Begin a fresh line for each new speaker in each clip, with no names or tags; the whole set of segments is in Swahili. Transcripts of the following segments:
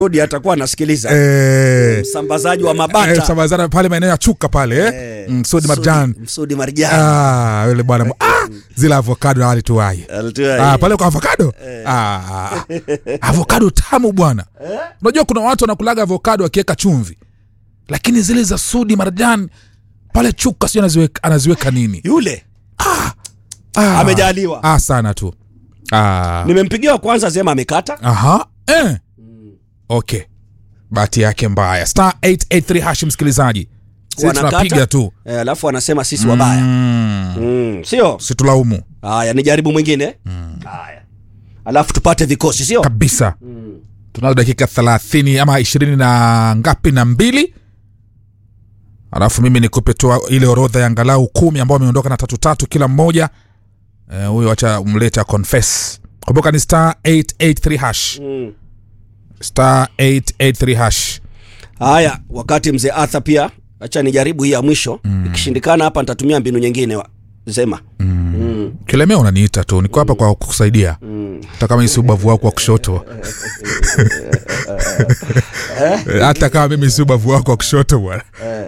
Rudi atakuwa anasikiliza
eh,
msambazaji wa
eh,
mabata
Samazana pale maeneo ya Chuka pale eh.
Eh,
Mm, Sudi Marjan
Msudi Marjan
ah, yule bwana ah, zile avocado hali tuwai
Alitoa
ah, pale kwa avocado ah, avocado tamu bwana unajua kuna watu wanakulaga avocado wakiweka chumvi lakini zile za Sudi Marjan pale Chuka sio anaziweka, anaziweka nini
yule
ah,
amejaliwa.
ah, sana tu ah,
nimempigia wa kwanza sema amekata
aha eh. okay bahati yake mbaya star 883 hash msikilizaji sisi
Wanakata.
tunapiga tu
Eh, alafu anasema sisi wabaya
mm.
mm, sio
situlaumu
haya ni jaribu mwingine haya alafu tupate vikosi sio
kabisa tunazo dakika thelathini ama ishirini na ngapi na mbili alafu mimi nikupe tu ile orodha ya angalau kumi ambao wameondoka na tatu tatu kila mmoja Eh, huyo uh, wacha mleta confess kumbuka ni star 883 hash
Mm.
star 883 hash
haya wakati mzee Arthur pia acha nijaribu hii ya mwisho ikishindikana hapa nitatumia mbinu nyingine wa- sema mm.
kilemea unaniita tu niko hapa kwa kukusaidia
Mm.
hata kama si ubavu wako wa kushoto hata kama mimi si ubavu wako wa kushoto bwana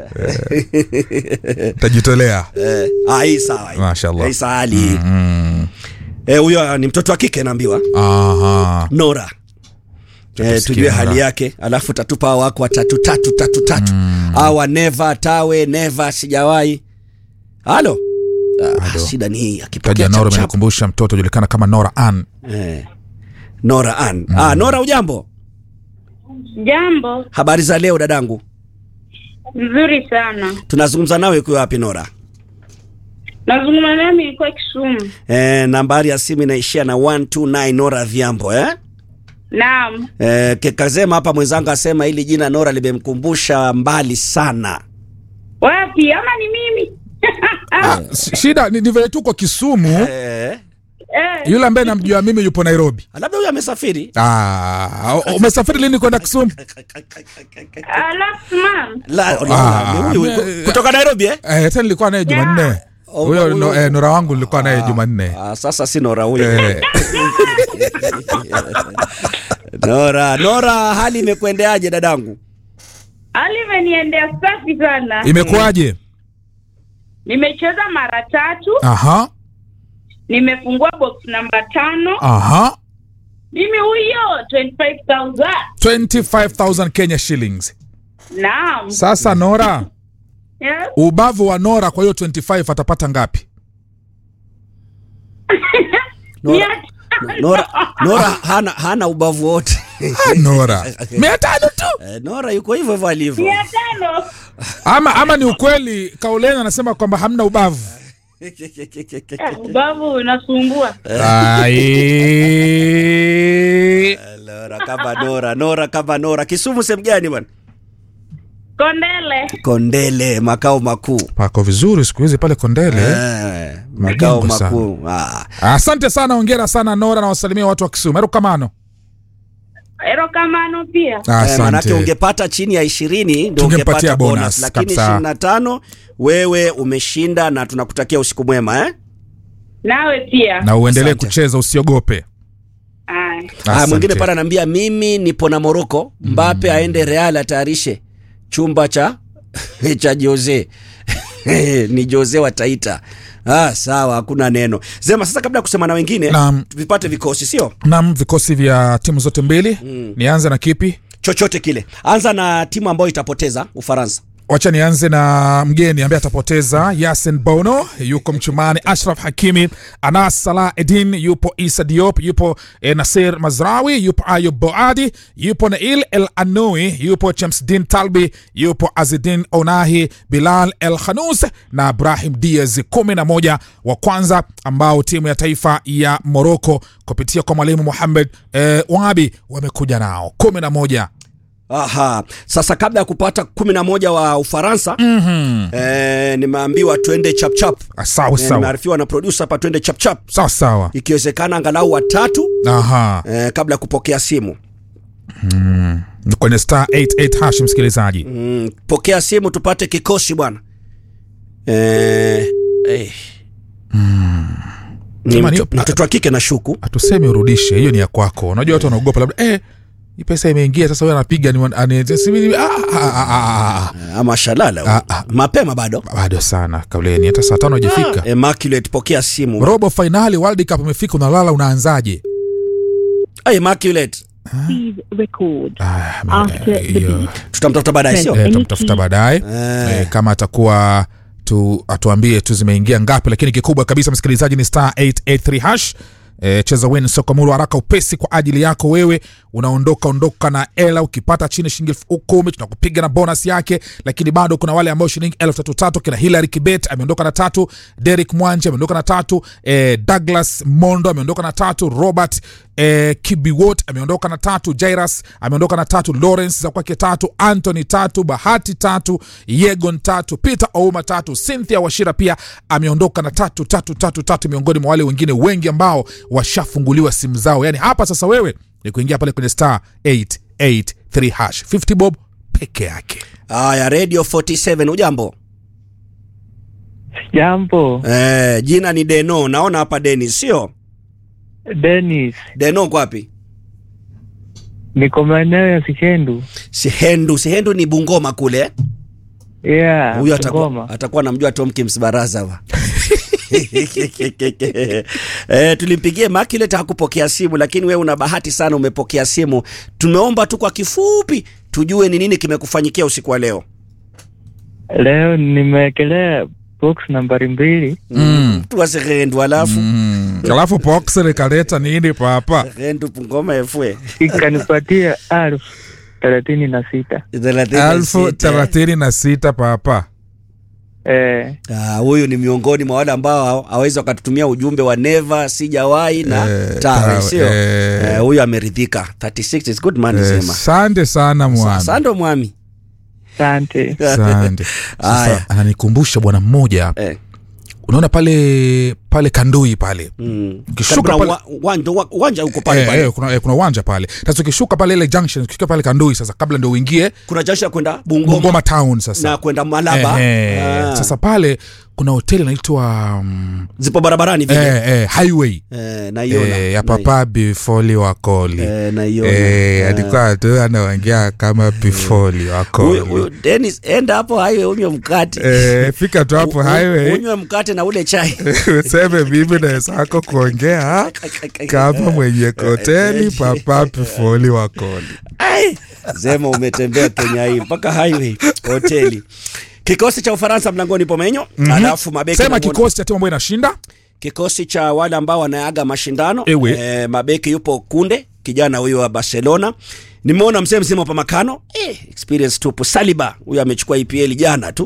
tajitolea
Eh, ah, hii sawa hii.
Mashallah.
hii sahali eh, huyo ni mtoto wa kike naambiwa
Aha.
Nora Eh,
tusikie
tujue
Nora.
hali yake alafu tatupa hao wako watatu tatu tatu tatu awa neva tawe neva sijawahi halo ah, shida ni hii akipokea
taja Nora
chap chap.
amenikumbusha mtoto julikana kama Nora Ann.
eh. Nora Ann. Ah, Nora ujambo
Jambo
habari za leo dadangu
nzuri sana.
tunazungumza nawe ukiwa wapi Nora
Nazungumza nami ilikuwa Kisumu.
eh, nambari ya simu inaishia na 129 Nora Vyambo eh?
Naam,
Eh, kekazema hapa mwenzangu asema hili jina Nora limemkumbusha mbali sana
wapi ama ni mimi?
S- shida ni, ni vile tu kwa Kisumu
eh,
Eh,
yule ambaye namjua mimi yupo Nairobi.
labda huyo amesafiri
Ah, u- umesafiri lini kwenda Kisumu?
uh, last month.
La,
Ah,
huyu- huyu-
me-
kutoka Nairobi eh?
Eh, tena nilikuwa naye Jumanne.
Oh,
Huyo
huyo-
no, eh, Nora wangu nilikuwa naye Jumanne.
Ah, sasa si Nora huyo
Eh,
Nora Nora hali imekuendeaje dadangu
Hali imeniendea safi sana.
imekuwaje?
Nimecheza mara tatu,
Aha,
nimefungua box namba tano.
aha.
Mimi huyo 25,000.
25,000 Kenya shillings.
Naam.
Sasa Nora,
Yes.
ubavu wa Nora kwa hiyo 25 atapata ngapi?
Nora,
Mia tano.
Nora, Nora hana, hana ubavu wote
Ah, Nora. 500 tu.
Eh, Nora yuko hivyo hivyo alivyo
Mia tano.
Ama ama ni ukweli Kauleni anasema kwamba hamna ubavu.
Eh, Ubavu unasumbua.
Ai.
Nora kama Nora Nora kama Nora Kisumu sehemu gani bwana
Kondele.
Kondele makao makuu
Pako vizuri siku hizi pale Kondele.
Eh, makao
Majengo sana.
makuu ah.
Asante sana, ongera sana Nora na wasalimia watu wa Kisumu. Erokamano.
Erokamano pia.
Eh, manake
Asante.
ungepata chini ya ishirini ndio
Tungempatia
ungepata
bonus,
bonus, lakini
kabisa.
ishirini na tano wewe umeshinda na tunakutakia usiku mwema eh?
Nawe pia.
Na uendelee
Asante.
kucheza usiogope.
Aya.
Ah,
Asante.
mwingine pale anaambia mimi nipo na Moroko, Mbape aende Real atayarishe chumba cha cha Jose ni Jose wa Taita. Ah, sawa, hakuna neno. Zema, sasa kabla ya kusema na wengine
Naam.
vipate vikosi, sio
Nam vikosi vya timu zote mbili. Nianze na kipi?
chochote kile. Anza na timu ambayo itapoteza Ufaransa.
Wacha nianze na mgeni ambaye atapoteza Yasin Bono, yuko mchumani. Ashraf Hakimi, Anas Salah Edin, yupo Isa Diop, yupo eh, Nasir Mazrawi, yupo Ayub Boadi, yupo Nail El Anoui, yupo Chamsdin Talbi, yupo Azidin Onahi, Bilal El Khanous na Ibrahim Diaz, kumi na moja wa kwanza ambao timu ya taifa ya Moroko kupitia kwa mwalimu Muhamed eh, Wabi wamekuja nao kumi na moja.
Aha. Sasa kabla ya kupata kumi na moja wa Ufaransa mm-hmm. eh, nimeambiwa twende chapchap.
Ah, Sawa
Eh,
sawa
nimearifiwa na producer hapa twende chapchap,
sawa sawa.
ikiwezekana angalau watatu
Aha.
eh, kabla ya kupokea simu.
kwenye star 88 hash msikilizaji
Mm, pokea simu tupate kikosi bwana. Eh, eh. Ni
Jamani,
mto- mtoto wa kike na shuku
hatusemi urudishe hiyo ni ya kwako unajua watu wanaogopa labda eh, hii pesa imeingia sasa huyo anapiga ni ani- si- si- ah, ah, ah, ah, ah.
ama shalala
Ah, ah.
mapema bado
bado sana kauleni hata saa tano hajafika
Immaculate pokea simu
robo fainali world cup imefika unalala unaanzaje
Ah, Immaculate
Please record
Ah,
after the
hiyo-
beep.
tutamtafuta baadaye sio
Eh, tutamtafuta baadaye
Eh.
eh, kama atakuwa tu atuambie tu zimeingia ngapi lakini kikubwa kabisa msikilizaji ni star 883 hash E, cheza win sokomuru haraka upesi kwa ajili yako wewe unaondoka ondoka na ela ukipata chini shilingi elfu kumi tunakupiga na bonus yake lakini bado kuna wale ambao shilingi elfu tatu tatu kina hilary kibet ameondoka na tatu derik mwanje ameondoka na tatu e, douglas mondo ameondoka na tatu robert e, kibiwot ameondoka na tatu jairas ameondoka na tatu lawrence za kwake tatu anthony tatu bahati tatu yegon tatu peter ouma tatu cynthia washira pia ameondoka na tatu tatu tatu tatu miongoni mwa wale wengine wengi ambao washafunguliwa simu zao yani hapa sasa wewe ni kuingia pale kwenye star 883 hash 50 bob peke yake
haya radio 47 ujambo
Jambo,
eh, jina ni deno naona hapa denis sio
Dennis,
deno kwapi
niko maeneo ya Sikendu.
sihendu sihendu ni bungoma kule eh?
Yeah,
huyo atakuwa,
Ngoma.
atakuwa namjua tomkins baraza wa eh, tulimpigie Immaculate hakupokea simu lakini wewe una bahati sana umepokea simu tumeomba tu kwa kifupi tujue ni nini kimekufanyikia usiku wa leo
Leo nimewekelea box nambari mbili
Mm.
tuwasehendu alafu
mm. alafu box likaleta nini papa
hendu pungoma efwe
ikanipatia elfu thelathini na sita.
elfu thelathini na sita papa
Eh,
Ah, huyu ni miongoni mwa wale ambao hawezi wakatutumia ujumbe wa neva sijawahi na
Eh,
tawe
tawe,
sio
eh.
Eh, huyu ameridhika 36 is good money
Eh,
sema
sante sana mwami
sando mwami
asante.
sante
Haya.
sasa ananikumbusha bwana mmoja
eh.
unaona pale pale kandui pale
mm.
Ukishuka
Karibu na
pale-
wa- uwanja wa- uwanja uko pale
Eh,
pale
eh, kuna, eh, kuna uwanja pale sasa ukishuka pale ile junction ukifika pale kandui sasa kabla ndio uingie
kuna jasho ya kwenda bungoma,
bungoma town sasa
na kwenda malaba
eh, eh,
Ah.
sasa pale kuna hoteli inaitwa um,
zipo barabarani vile
eh, eh, highway
eh, naiona
eh, ya papa bifoli wakoli
eh, naiona
Eh,
Eh.
alikuwa tu anaongea kama bifoli
Huyu-
wakoli
huyu Dennis enda hapo highway unywe mkate
Eh, fika tu hapo
U- u-
highway
unywe mkate na ule chai
useme mimi na wenzako kuongea kama mwenye hoteli papa pifoli wakoli
Ai, Zema umetembea Kenya hii mpaka highway hoteli. Kikosi cha Ufaransa mlangoni pomenyo, mm-hmm. alafu mabeki
sema
mlangoni-
kikosi cha timu ambayo inashinda
kikosi cha wale ambao wanaaga mashindano
Ewe.
eh, mabeki yupo Kunde kijana huyo wa Barcelona. Nimeona mzee mzima wa Pamakano eh, experience tupu. Saliba huyo amechukua EPL jana tu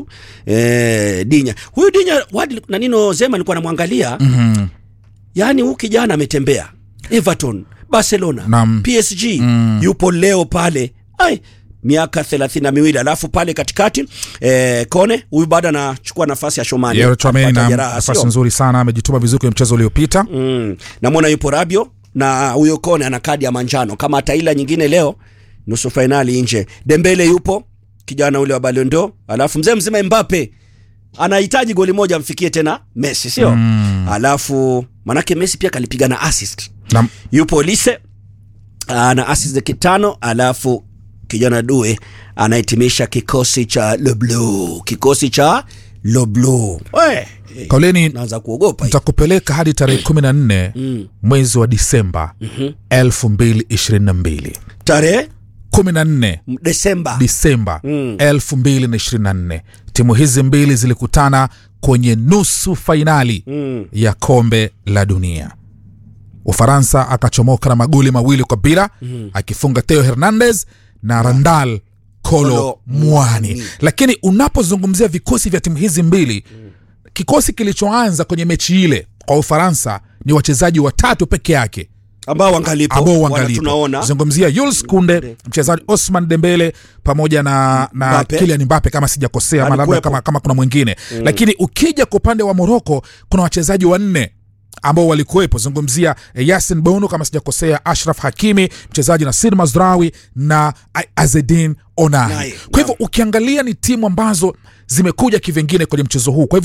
eh, Dinya huyu Dinya wadi, na nino Zema alikuwa anamwangalia
mm-hmm.
yani huyu kijana ametembea Everton, Barcelona,
Naam.
PSG yupo leo pale ai miaka thelathini na miwili alafu pale katikati eh, Kone huyu bado anachukua nafasi ya Shomani
Yero Chouameni
Amepata
na
jeraha,
nafasi
sio?
nzuri sana amejituma vizuri kwenye mchezo uliopita
mm. namwona yupo Rabio na huyo Kone ana kadi ya manjano kama ataila nyingine leo nusu fainali nje. Dembele yupo kijana ule wa Ballon d'Or, alafu mzee mzima Mbappe anahitaji goli moja amfikie tena Messi, sio mm. alafu manake Messi pia kalipiga na assist
na
yupo Lise ana assist kitano, alafu kijana Due anahitimisha kikosi cha Le Bleu, kikosi cha Le Bleu. We,
kauleni
naanza kuogopa hii.
nitakupeleka hadi tarehe kumi na nne
mm.
mwezi wa disemba elfu mbili ishirini na mbili
tarehe
kumi na nne
m- Desemba
disemba
Mm.
elfu mbili na ishirini na nne timu hizi mbili zilikutana kwenye nusu fainali
mm.
ya kombe la dunia ufaransa akachomoka na magoli mawili kwa bila mm. akifunga theo hernandez na randal kolo
Kolo
mwani
Muani.
lakini unapozungumzia vikosi vya timu hizi mbili kikosi kilichoanza kwenye mechi ile kwa ufaransa ni wachezaji watatu peke yake
ambao wangalipo
ambao
wana
uangalipo
tunaona
zungumzia Jules Kunde mchezaji Osman Dembele pamoja na, na
Mbappe.
Kylian Mbappe kama sijakosea ama labda
Alikuwepo.
kama, kama kuna mwingine mm. lakini ukija kwa upande wa Moroko kuna wachezaji wanne ambao walikuwepo zungumzia eh, Yasin Bono kama sijakosea Ashraf Hakimi mchezaji Nasir Mazrawi na A- Azedin Onai
Onai,
kwa hivyo ukiangalia ni timu ambazo zimekuja kivingine kwenye mchezo huu kwa hivyo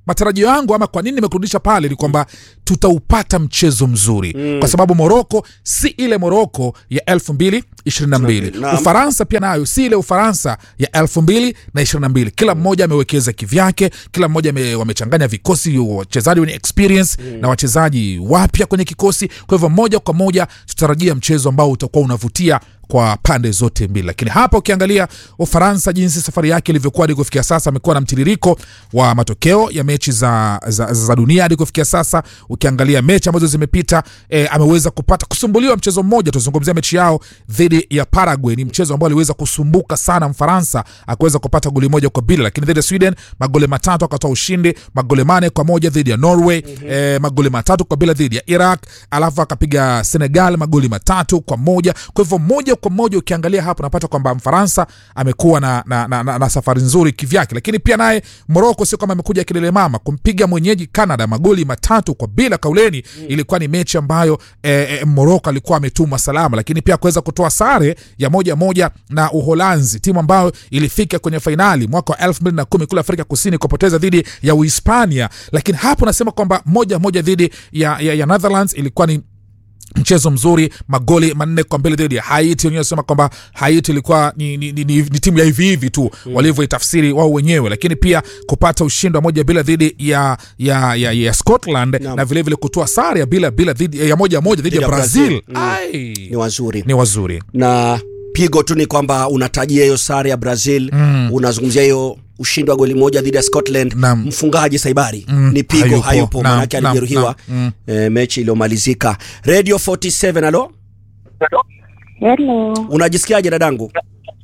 matarajio yangu ama kwa nini nimekurudisha pale ni kwamba tutaupata mchezo mzuri mm. kwa sababu moroko si ile moroko ya elfu mbili ishirini na mbili
Naam.
ufaransa pia nayo si ile ufaransa ya elfu mbili na ishirini na mbili kila mmoja amewekeza kivyake kila mmoja ame, wamechanganya vikosi wachezaji wenye experience mm. na wachezaji wapya kwenye kikosi kwa hivyo moja kwa moja tutarajia mchezo ambao utakuwa unavutia kwa pande zote mbili lakini hapa ukiangalia ufaransa jinsi safari yake ilivyokuwa hadi kufikia sasa amekuwa na mtiririko wa matokeo ya mechi za, za, za dunia hadi kufikia sasa ukiangalia mechi ambazo zimepita e, ameweza kupata kusumbuliwa mchezo mmoja tuzungumzia mechi yao dhidi ya paraguay ni mchezo ambao aliweza kusumbuka sana mfaransa akaweza kupata goli moja kwa bila lakini dhidi ya sweden magoli matatu akatoa ushindi magoli mane kwa moja dhidi ya norway mm-hmm. e, magoli matatu kwa bila dhidi ya iraq alafu akapiga senegal magoli matatu kwa moja kwa hivyo moja kwa moja ukiangalia hapo unapata kwamba mfaransa amekuwa na, na, na, na, na safari nzuri kivyake lakini pia naye moroko sio kama amekuja kilele mama kumpiga mwenyeji canada magoli matatu kwa bila kauleni mm. ilikuwa ni mechi ambayo eh, eh, moroko alikuwa ametuma salama lakini pia kuweza kutoa sare ya moja moja na uholanzi timu ambayo ilifika kwenye fainali mwaka wa 2010 kule afrika kusini kupoteza dhidi ya uhispania lakini hapo nasema kwamba moja moja dhidi ya, ya, ya netherlands ilikuwa ni mchezo mzuri magoli manne kwa mbele dhidi ya haiti wenyewe wanasema kwamba haiti ilikuwa ni, ni, ni, ni, ni timu ya hivi hivi tu mm. walivyoitafsiri wao wenyewe lakini pia kupata ushindi wa moja bila dhidi ya, ya, ya, ya scotland
Naam.
na vilevile kutoa sare ya bila bila dhidi ya moja moja dhidi ya
ya
brazil,
Brazil. Mm.
Ai,
ni wazuri
ni wazuri
na pigo tu ni kwamba unatajia hiyo sare ya brazil mm. unazungumzia hiyo ushindi wa goli moja dhidi ya scotland
Naam.
mfungaji saibari
Mm,
ni pigo
hayupo.
hayupo
Naam,
manake
naam,
alijeruhiwa
naam,
e, mechi iliyomalizika radio 47 alo
Hello,
unajisikiaje dadangu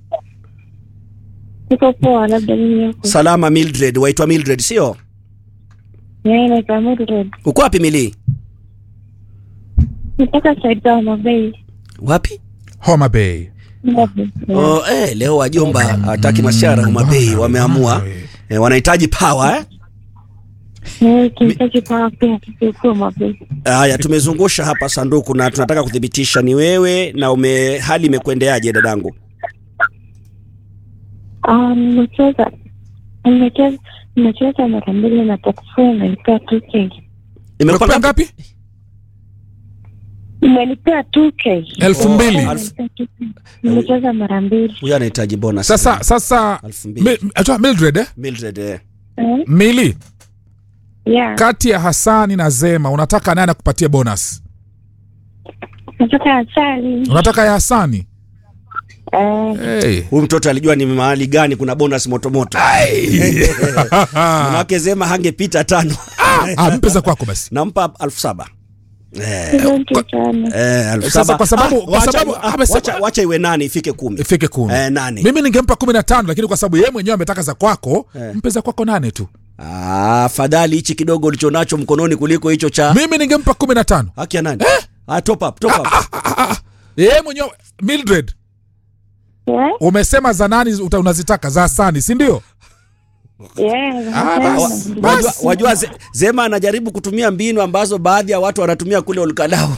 niko poa, labda mimi huko.
salama mildred waitwa mildred sio
Yeye naitwa Mildred.
uko wapi milii
Nitoka side za Homa Bay.
wapi
homa bay
Mildred.
oh, eh, leo wajomba hataki mashara umabei wameamua eh, wanahitaji pawa eh?
Eh, Kentucky Power pia kiko Homa Bay.
haya tumezungusha hapa sanduku na tunataka kuthibitisha ni wewe na ume hali imekuendeaje dadangu
Ah, nimecheza nimecheza nimecheza mara mbili na takufua imenipea 2k.
imekupa
imekupa
ngapi?
ngapi
Imenipea 2k.
elfu mbili
alfu-
Imenipea 2K. Nimecheza mara mbili.
huyo anahitaji bonus
sasa sasa
Elfu mbili.
Mi- acha, mildred eh?
Mildred, eh.
Eh?
mili
Yeah.
kati ya hasani na zema unataka nani akupatie bonus
Nataka asali.
unataka ya hasani
Eh,
hey.
huyu mtoto alijua ni mahali gani kuna bonus motomoto manake zema hangepita tano
ah, mpe za kwako basi
nampa elfu saba Eh,
asante sana.
eh, elfu
Sasa
saba.
kwa sababu-
Ah,
kwa
wacha-
sababu-
ah,
amesema-
wacha- wacha iwe nane ifike kumi
ifike kumi
Eh, nane.
mimi ningempa kumi na tano lakini kwa sababu yeye mwenyewe ametaka za kwako
Eh.
mpe za kwako nane tu
Ah, fadhali hichi kidogo ulichonacho mkononi kuliko hicho cha
mimi ningempa kumi na tano
haki ya nani ah, top up, top up.
yeye mwenyewe mildred
Yeah?
umesema za nani uta- unazitaka za hasani si ndio
Yeah.
Ah, basi.
nasema.
wajua, wajua ze, zema anajaribu kutumia mbinu ambazo baadhi ya watu wanatumia kule ulkalao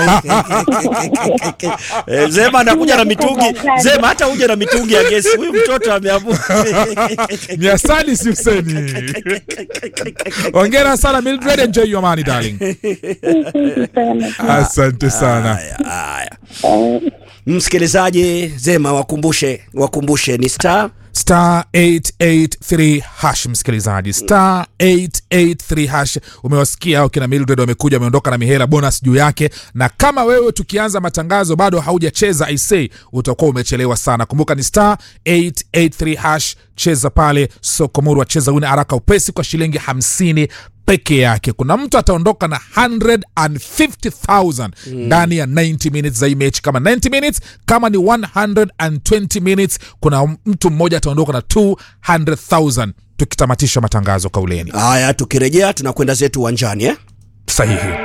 Eh, zema anakuja na mitungi zema hata uje na mitungi ya gesi huyu mtoto ameamua
ni hasani si useni ongera sana mildred enjoy your money darling
Asante sana.
asante sana
Haya, haya.
Eh,
msikilizaji zema wakumbushe wakumbushe ni star
star 883 hash msikilizaji star 883 hash umewasikia hao kina mildred wamekuja wameondoka na mihela bonus juu yake na kama wewe tukianza matangazo bado haujacheza isay utakuwa umechelewa sana kumbuka ni star 883 hash cheza pale sokomuru wacheza wine haraka upesi kwa shilingi 50 peke yake kuna mtu ataondoka na 150000 ndani ya 90 minutes za hii mechi kama 90 minutes kama ni 120 minutes kuna mtu mmoja ataondoka na 200000 tukitamatisha matangazo kauleni
haya tukirejea tunakwenda zetu uwanjani eh?
sahihi